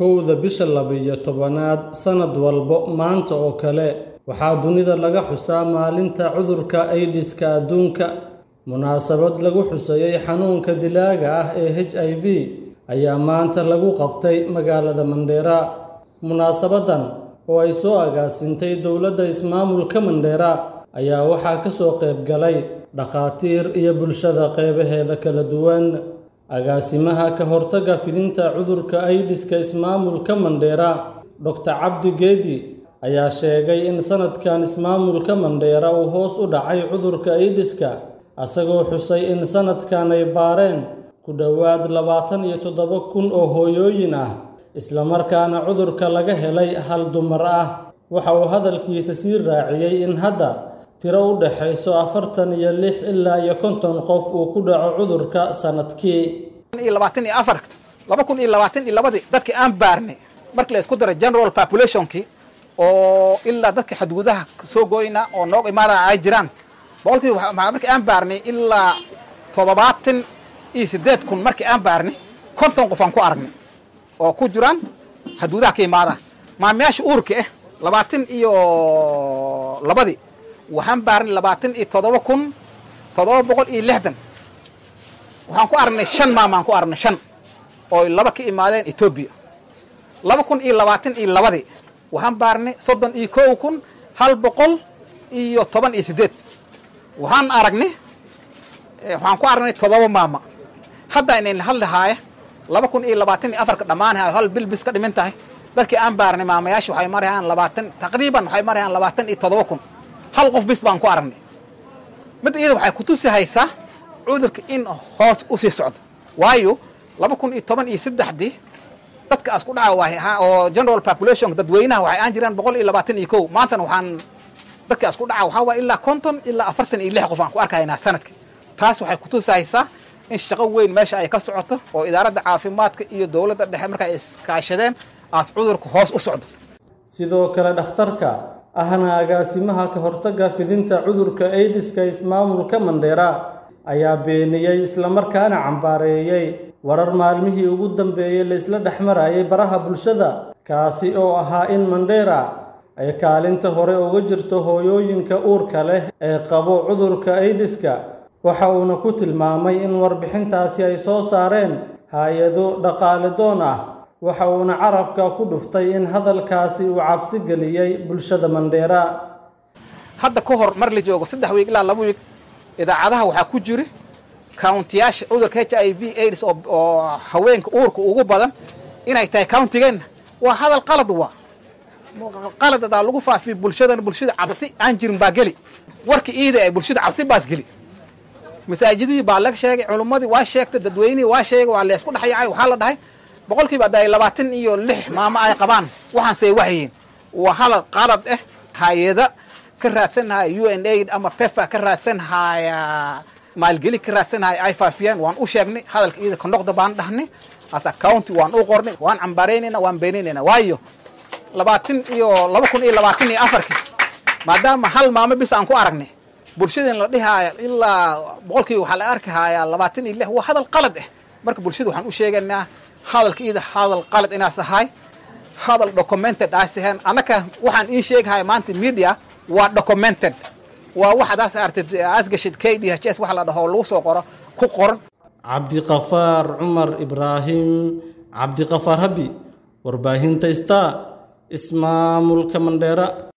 kowda bisha laba-iyo tobanaad sannad walba maanta oo kale waxaa dunida laga xusaa maalinta cudurka aydiska adduunka munaasabad lagu xusayey xanuunka dilaaga ah ee h i v ayaa maanta lagu qabtay magaalada mandheera munaasabadan oo ay soo agaasintay dowladda ismaamulka mandheera ayaa waxaa ka soo qayb galay dhakhaatiir iyo bulshada qeybaheeda kala duwan agaasimaha ka hortagga fidinta cudurka aydiska ismaamulka mandheera doctor cabdi geedi ayaa sheegay in sanadkan ismaamulka mandheera uu hoos u dhacay cudurka aydiska asagoo xusay in sanadkan ay baareen ku dhowaad labaatan iyo toddoba kun oo hooyooyin ah islamarkaana cudurka laga helay hal dumar ah waxa uu hadalkiisa sii raaciyey in hadda tiro u dhexayso afartan iyo lix ilaa iyo konton qof uu ku dhaco cudurka sanadkii labaatan iyo afar laba kun iyo labaatan iyo labadii dadkii aan baarnay markii la isku daray general populationkii oo ilaa dadka xadgudaha soo gooyna oo noog imaada ay jiraan boqolkii markii aan baarnay ilaa toddobaatan iyo siddeed kun markii aan baarnay konton qof aan ku aragnay oo ku jiraan xadgudaha ka imaada maamayaasha uurka ah labaatan iyo labadii waxaan baarnay labaatan iyo toddoba kun toddoba boqol iyo lixdan waxaan ku aragnay shan maamaan ku aragnay shan oo laba ka imaadeen etoobiya laba kun iyo labaatan iyo labadii waxaan baarnay soddon iyo kow kun hal boqol iyo toban iyo siddeed waxaan aragnay waxaan ku aragnay toddoba maama hadda inayna hadlahaaya laba kun iyo labaatan iyo afarka dhammaanahay hal bil bis ka dhimin tahay dadkii aan baarnay maamayaasha waxay marayaan labaatan taqriiban waxay marayaan labaatan iyo toddoba kun hal qof bis baan ku aragnay midda iyada waxay kutusi haysaa cudurka in hoos usii socdo waayo laba kun iyo toban iyo saddexdii dadka asku dhaca oo general population dadweynaha waxay aan jiraan boqol iyo labaatan iyo kow maantana waxaan dadka asku dhaca waxaa waaya ilaa konton ilaa afartan iyo lix qof aan ku arkaynaa sanadkii taas waxay kutusaysaa in shaqo weyn meesha ay ka socoto oo idaaradda caafimaadka iyo dowladda dhexe marka ay iskaashadeen aas cudurka hoos u socdo sidoo kale dhakhtarka ahna agaasimaha ka hortagga fidinta cudurka aydiska ismaamulka mandheera ayaa beeniyey islamarkaana cambaareeyey warar maalmihii ugu dambeeyey la isla dhex marayay baraha bulshada kaasi oo ahaa in mandheera ay kaalinta hore uga jirto hooyooyinka uurka leh ee qabo cudurka aydiska waxa uuna ku tilmaamay in warbixintaasi ay soo saareen hay-ado dhaqaale doon ah waxa uuna carabka ku dhuftay in hadalkaasi uu cabsi geliyey bulshada mandheera hadda ka hor mar la joogo saddex wiig ilaa laba wiig idaacadaha waxaa ku jiri countiyaasha cudurka h i v aids oo haweenka uurka ugu badan inay tahay countigeenna waa hadal qalad waa qalad adaa lagu faafiyo bulshadana bulshada cabsi aan jirin baa geli warka iida ee bulshada cabsi baas geli masaajidihii baa laga sheegay culummadii waa sheegtay dadweynihii waa sheegay waa laysku dhexyacay waxaa la dhahay boqolkiiba hadda ay labaatan iyo lix maamo ay qabaan waxaanse waxyihiin waa halal qalad ah hay-ada ka raadsanhaya u n aid ama pefa ka raadsanhaya maalgeli ka raadsanhaya ay faafiyaan waan u sheegnay hadalka iida kondhoqda baan dhahnay asa county waan u qornay waan cambaaraynayna waan beenaynayna waayo labaatan iyo laba kun iyo labaatan iyo afarkii maadaama hal maamo bis aan ku aragnay bulshadeen la dhihaaya ilaa boqolkiiba waxaa la arki hayaa labaatan iyo lix waa hadal qalad ah marka bulshada waxaan u sheegaynaa hadalka iida hadal qalad inaas ahay hadal documented aas ahayn annaka waxaan ii sheegahaya maanta media waa documented waa wax adaas artid asgashid k d h s waxa la dhaho lagu soo qoro ku qoran cabdiqafaar cumar ibraahim cabdiqafaar habi warbaahinta star ismaamulka mandheera